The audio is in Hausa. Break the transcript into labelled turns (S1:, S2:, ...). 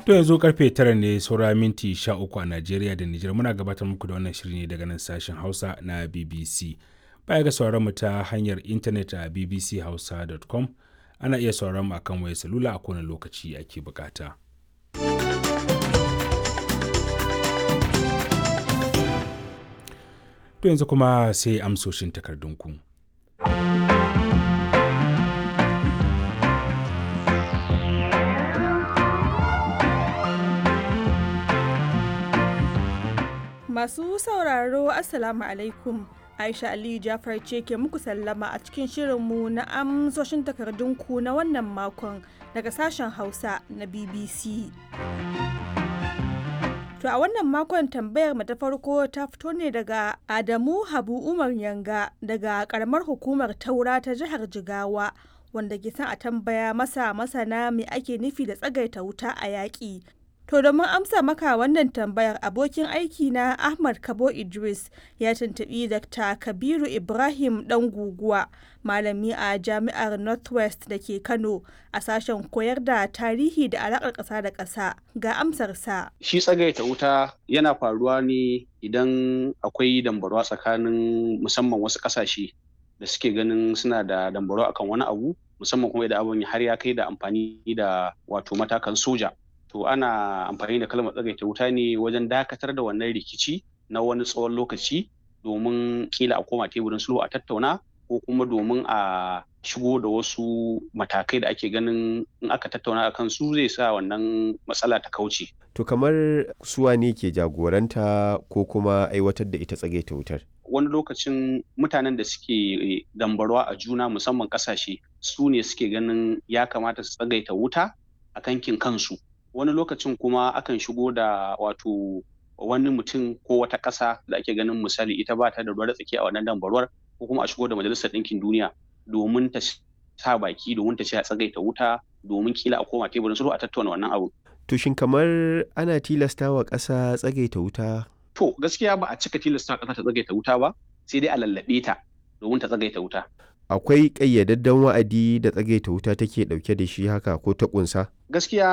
S1: To yanzu karfe tara ne saura minti sha uku a Najeriya da Nijar muna gabatar muku da wannan shiri ne daga nan sashen Hausa na BBC. Baya ga sauran mu ta hanyar intanet a bbchausa.com ana iya sauran mu akan wayar salula a kowane lokaci ake bukata. To yanzu kuma sai amsoshin takardunku.
S2: Masu sauraro Assalamu alaikum. Aisha Aliyu Jafar ce ke muku sallama a cikin shirinmu na amsoshin takardunku na wannan makon daga sashen Hausa na BBC. To a wannan makon tambayar mu ta farko ta fito ne daga Adamu Habu Umar Yanga daga karamar hukumar Taura ta jihar Jigawa wanda ke son a tambaya masa masana me ake nufi da tsagaita wuta a yaƙi. To domin amsa maka wannan tambayar abokin aiki na Ahmad Kabo Idris ya tuntuɓi Dr. Kabiru Ibrahim ɗan guguwa malami a jami'ar Northwest da ke Kano a sashen koyar da tarihi da alaƙar ƙasa da ƙasa ga amsarsa.
S3: Shi tsagaita wuta yana faruwa ne idan akwai dambarwa tsakanin musamman wasu ƙasashe da suke ganin suna da dambarwa akan wani abu musamman kuma idan abin har ya kai da amfani da wato matakan soja. to ana amfani da kalmar tsagaita wuta ne wajen dakatar da wannan rikici na wani tsawon lokaci domin kila a koma teburin sulhu a tattauna ko kuma domin a shigo da wasu matakai da ake ganin in aka tattauna a kansu zai sa wannan matsala ta kauce.
S4: To kamar suwa ne ke jagoranta ko kuma aiwatar da ita tsagaita wutar?
S3: Wani lokacin mutanen da suke dambarwa a juna musamman kasashe su ne suke ganin ya kamata su tsagaita wuta a kankin kansu. wani lokacin kuma akan shigo da wato wani mutum ko wata ƙasa da ake ganin misali ita ba ta da ruwa tsaki a wannan dambarwar ko kuma a shigo da majalisar ɗinkin duniya domin ta sa baki domin ta ce a tsagaita wuta domin kila a koma teburin sulhu a tattauna wannan abu.
S4: To shin kamar ana tilasta wa ƙasa tsagaita wuta?
S3: To gaskiya ba a cika tilasta ƙasa ta tsagaita wuta ba sai dai a lallaɓe ta domin ta tsagaita wuta.
S4: Akwai ƙayyadadden wa'adi da tsagaita wuta take ɗauke da shi haka ko ta ƙunsa?
S3: Gaskiya